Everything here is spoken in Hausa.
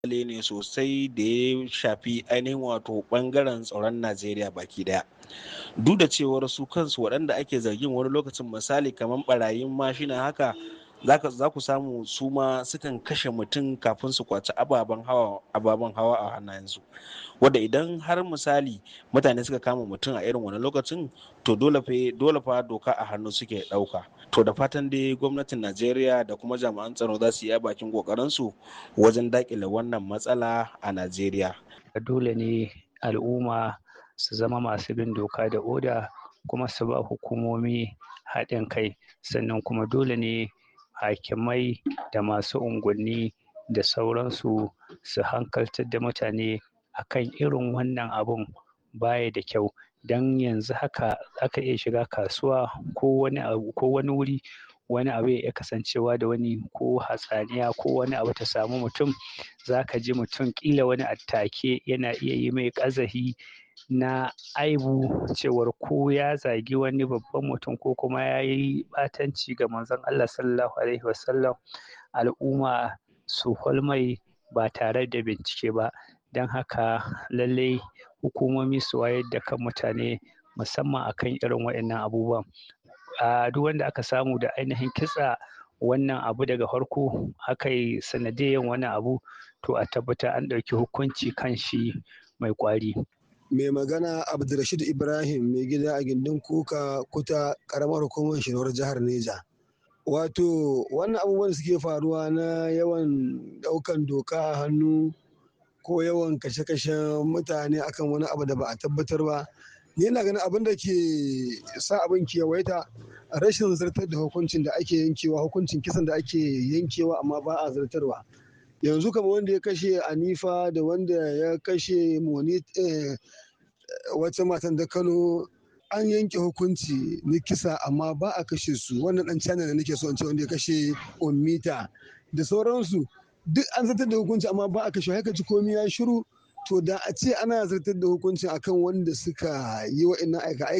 ne sosai da ya shafi ainihin wato bangaren tsaron najeriya baki daya duk da cewar su kansu waɗanda ake zargin wani lokacin misali kamar barayin mashina haka za ku samu su ma sukan kashe mutum kafin su kwaci ababen hawa ababen hawa a hannayensu wadda idan har misali mutane suka kama mutum a irin wani lokacin to dole fa dole fa doka a hannu suke ɗauka to da fatan dai gwamnatin najeriya da kuma jami'an tsaro za su yi bakin kokarinsu wajen dakile wannan matsala a najeriya dole ne al'umma su zama masu bin doka da oda kuma su ba hukumomi haɗin kai sannan kuma dole ne hakimai da masu unguwanni da sauransu su hankaltar da mutane akan irin wannan abun baya da kyau don yanzu haka aka iya shiga kasuwa ko wani abu ko wani wuri wani abu ya iya kasancewa da wani ko hatsaniya ko wani abu ta samu mutum za ka ji mutum ƙila wani attake yana iya yi mai ƙazafi na aibu cewar ko ya zagi wani babban mutum ko kuma ya yi ɓatanci ga manzon Allah sallallahu alaihi wasallam al'umma su mai ba tare da bincike ba don haka lallai hukumomi su wayar da kan mutane musamman akan irin waɗannan abubuwan a duk wanda aka samu da ainihin kitsa wannan abu daga farko aka yi sanadiyan wannan abu to a tabbata an ɗauki hukunci kan shi mai ƙwari mai magana abdulrashid ibrahim mai gida a gindin kuka kuta karamar hukumar shirar jihar neja wato wannan abubuwan suke faruwa na yawan daukan doka a hannu ko yawan kashe-kashen mutane akan wani abu da ba a tabbatar ba ni yana ganin abin da ke sa abin kewaita rashin zartar da hukuncin da ake yankewa hukuncin kisan da ake yankewa amma ba a zartarwa yanzu kama wanda ya kashe anifa da wanda ya kashe moni wata matan da kano an yanke hukunci na kisa amma ba a kashe su wannan dan china da nake so in ce wanda ya kashe omita da sauransu duk an zartar da hukunci amma ba a kashe haka ji komai ya shiru to da a ce ana zartar da hukunci akan wanda suka yi wa'annan aika